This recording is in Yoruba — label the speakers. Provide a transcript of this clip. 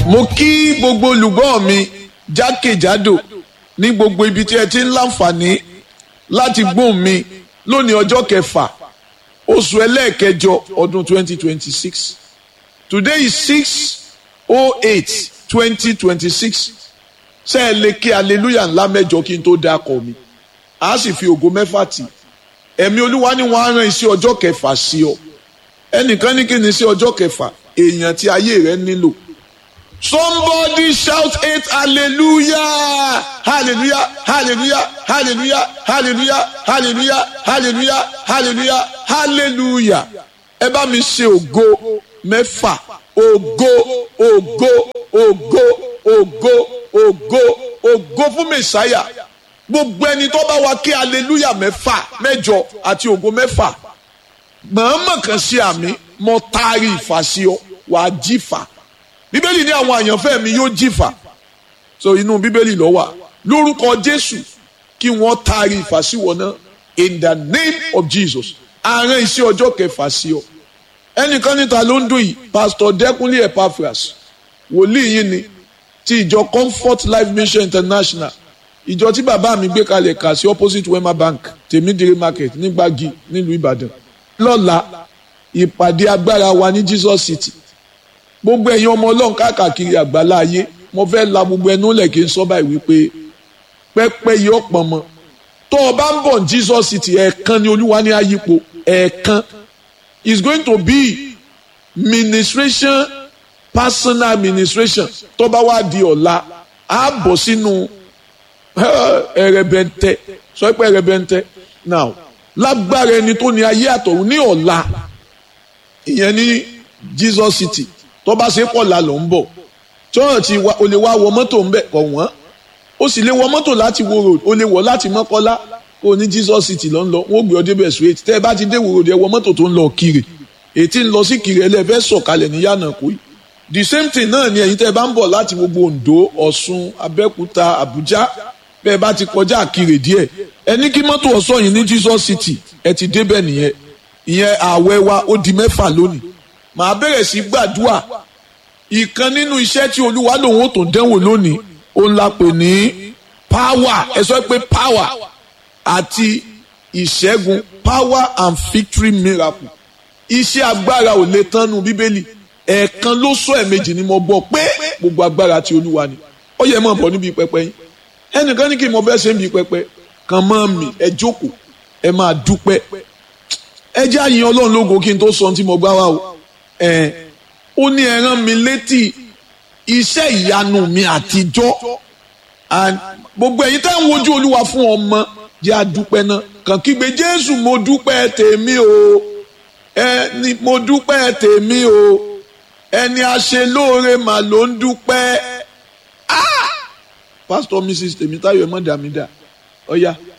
Speaker 1: mo kí gbogbo olùgbọ́ mi jákèjádò ní gbogbo ibi tí ẹ ti ń láǹfààní láti gbóhùn mi lónìí ọjọ́ kẹfà oṣù ẹlẹ́ẹ̀kẹjọ ọdún 2026 today is 6 2026 ṣé ẹ lè kí aleluya ńlá mẹ́jọ kí n tó dákọ̀ mi a sì fi ògo mẹ́fà tì ẹ̀mí olúwa ni wọ́n á rán iṣẹ́ ọjọ́ kẹfà sí ọ ẹnìkan ní kí ni iṣẹ́ ọjọ́ kẹfà èèyàn tí ayé rẹ nílò somebody shout eight hallelujah hallelujah hallelujah hallelujah hallelujah hallelujah hallelujah hallelujah hallelujah ẹ bá mi ṣe ògo mẹ́fà ògo ògo ògo ògo ògo ògo fún mẹsàáyà gbogbo ẹni tó bá wa kí hallelujah mẹ́fà mẹ́jọ àti ògo mẹ́fà mọ̀ọ́mọ̀ kan sí àmì mo taari ìfà sí ọ wàá jífà bíbélì ní àwọn àyànfẹ́ mi yóò jìfà so inú bíbélì ló wà lórúkọ jésù kí wọ́n taari ìfàsíwọ̀ náà in the name of jesus àárín iṣẹ́ ọjọ́ kẹfà sí ọ ẹnìkan níta ló ń dùn yìí pastor dẹkùnlé epaphras wòlíì yìí ni ti ìjọ comfort life mission international ìjọ tí bàbá mi gbé kalẹ̀ kà sí opposite wema bank tèmídìrí market nígbàgì nílùú ìbàdàn lọ́la ìpàdé agbára wa ní jesus city gbogbo ẹ̀yin ọmọ ọlọ́run káàkiri àgbálá ayé mo fẹ́ la gbogbo ẹnu lẹ̀ kí n sọ báyìí wípé pẹ́pẹ́ yìí ọ̀pọ̀ mọ́ tó o bá ń bọ̀ Jesus city ẹ̀ẹ̀kan ni olúwa ní ayípo ẹ̀ẹ̀kan is going to be ministration personal administration tó bá wá di ọ̀la á bọ̀ sínú ẹ̀rẹ̀bẹ̀ntẹ́ sọ pé ẹ̀rẹ̀bẹ̀ntẹ́ now lágbára ẹni tó ní ayé àtọ̀run ní ọ̀la ìyẹn ní Jesus city tó bá ṣe pọ̀ la ló ń bọ̀ tí wọ́n ti wá o lè wá wọ mọ́tò ń bẹ̀ kọ̀ wọ́n o sì lè wọ mọ́tò láti wo road o lè wọ láti mọ́kọ́lá kó o ní Jesus city ló ń lọ wọ́n gbé ọ débẹ̀ straight tẹ́ ẹ bá ti dé wo road ẹ wọ mọ́tò tó ń lọ kiri ètí ń lọ sí kiri ẹ lẹ́fẹ́ sọ̀kalẹ̀ ní yànnà kó yìí the same thing náà ni ẹ̀yin tẹ́ ẹ bá ń bọ̀ láti gbogbo Ondo Ọ̀ṣun Abẹ́òkúta Àbújá bẹ́ẹ̀ bá ti kọjá kiri díẹ̀ ẹ ní kí mọ́tò ọ̀ṣọ́ yìí ní Jesus city ẹ ti débẹ̀ nìyẹn ìyẹn ààwẹ̀ wa ó di mẹ́fà lónìí màá bẹ̀rẹ̀ sí gbàdúrà ìkan nínú iṣẹ́ tí olúwa lòun ó tó dẹ́wò lónìí òun la pè ní power ẹ sọ pé power àti ìṣẹ́gun power and victory miracle iṣẹ́ agbára ò lè tán nu bíbélì ẹ̀ẹ̀kan ló sọ ẹ̀ẹ̀mejì ni mo gbọ́ pé gbogbo agbára ti olúwa ni ó yẹ mọ̀ bọ̀ níbi pẹpẹ yín ẹnìkan ní kí n mọ bẹ́ẹ̀ ṣe ń bi pẹpẹ kàn mọ́ mi ẹ jókòó ẹ máa dúpẹ́ ẹ jẹ́ àyìn ọlọ́run lógo kí n tó sọ ohun tí mo gbá wa o ẹ̀ ó ní ẹ rán mi létí iṣẹ́ ìyanu mi àtijọ́ gbogbo ẹ̀yin tẹ́ ń wojú olúwa fún ọmọ jẹ́ àdúpẹ́ náà kàn kígbe jésù mo dúpẹ́ tèmi o ẹni mo dúpẹ́ tèmi o ẹni aṣelóore mà ló ń dúpẹ́ ah pastor mrs tèmítáyọ̀ ẹ̀ mọ̀ dàmídà ọ̀ya. Oh, yeah